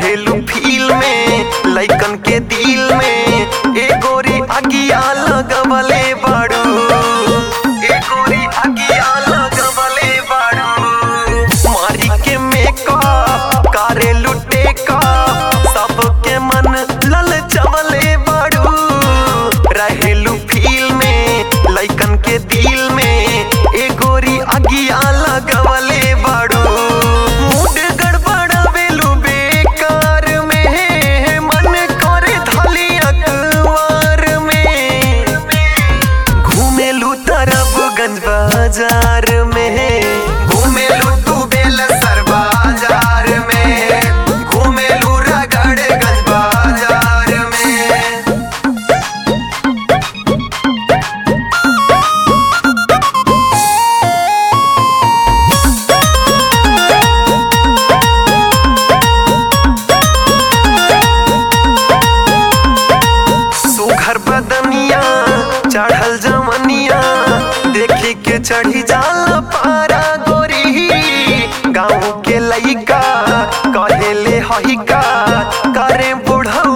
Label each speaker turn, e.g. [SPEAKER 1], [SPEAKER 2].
[SPEAKER 1] रहेलू फील में लइकन के दिल में ए गोरी अगिया लगवले बाड़ू ए गोरी अगिया लगवले बाड़ू मारी के मेकअप करेलू टेकअप सबके मन ललचवले बाड़ू रहेलू फील में लइकन के दिल में ए गोरी अगिया लगवले बाड़ू मूड गड़बड़ावेलू बेकार में मन करे धली अखबार में घूमेलू तरफ गंज बाजार में घूमेलू तू बेलसर बाजार में घूमेलू रगड़ गंज बाजार में सुघर बदनिया चढ़ल जमनिया देखे के चढ़ी जाला पारा गोरी गाँव के लइका कहेले हइका करे बुढ़ऊ